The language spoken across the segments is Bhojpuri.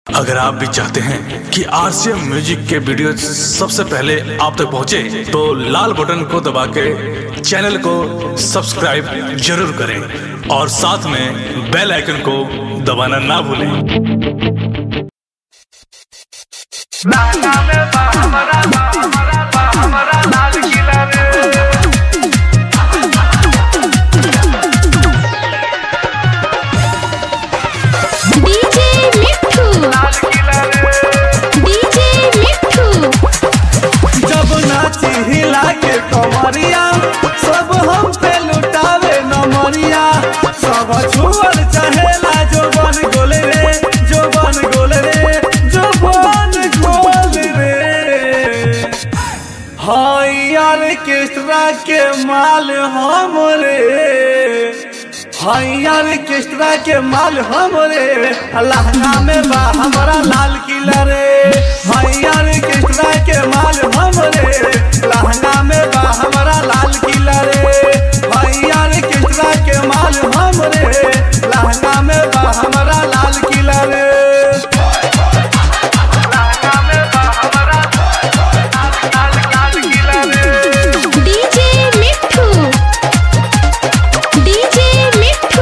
अगर आप भी चाहते हैं कि आरसीएम म्यूजिक के वीडियो सबसे पहले आप तक पहुंचे, तो लाल बटन को दबा के चैनल को सब्सक्राइब जरूर करें और साथ में बेल आइकन को दबाना ना भूलें डीजे मिठू डीजे मिठू जब नाची हिला के कमरिया सब हम पे लुटावे नमरिया सब छुअल चहेला जो बन गोल रे जो बन गोल रे जो बन गोल रे हाय यार केस्ट्रा के माल हम रे हाय यार केस्ट्रा के माल हम रे लहंगा में बा हमारा लाल किला रे हाय यार केस्ट्रा के माल हम रे लहंगा में बा हमारा लाल किला रे हाय यार केस्ट्रा के माल हम रे लहंगा में बा हमारा लाल किला रे डीजे मिठू डीजे मिठू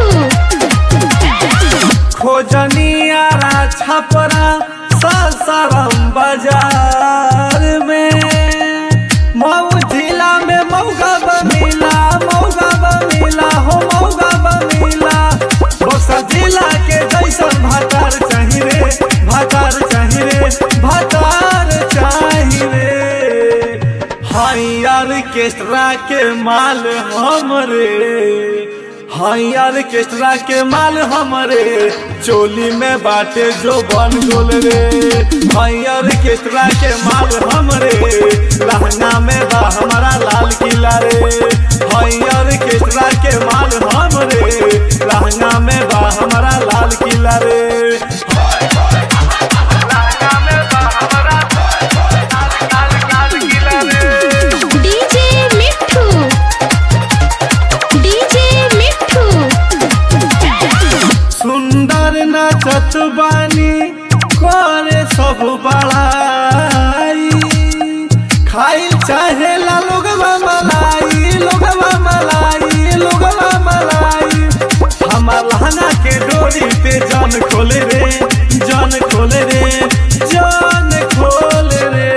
खोजनिया छपरा सासाराम बाजार में मऊ जिला में मौगा बमिला मौगा बमिला हो मौगा बमिला बक्सर जिला के जैसन भातार चाही रे भातार चाही रे भातार चाही रे हाय यार केस्ट्रा के माल हमरे हाय यार केस्ट्रा के माल हमरे चोली में बाटे जो बन गोल रे हाय यार केस्ट्रा के माल हमरे लहंगा में बा हमारा लाल किला रे हाय यार केस्ट्रा के माल हमरे लहंगा में बा हमारा लाल किला रे डीजे मिठू डीजे मिठू सुंदर नाचत बानी करे सब बड़ाई खाई चाहे ला लोगवा मलाई लोगवा मलाई लोगवा मलाई हमार लहंगा के डोरी पे जान खोले रे जान खोले रे जान खोले रे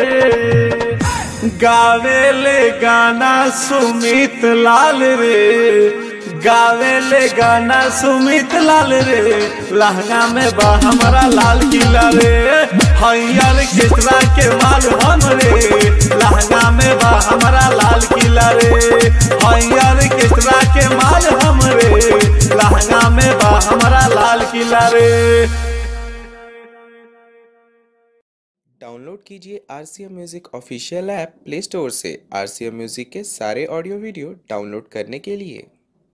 गावेले गाना सुमित लाल रे गावेले गाना सुमित लाल रे लहंगा में बा हमारा लाल किला रे हरियर केसरा के माल हम रे लहंगा में बा हमारा लाल किला रे हरियर केसरा के माल हम रे लहंगा में बा हमारा लाल किला रे डाउनलोड कीजिए R C M music official app play store से आर सी एम म्यूज़िक के सारे ऑडियो वीडियो डाउनलोड करने के लिए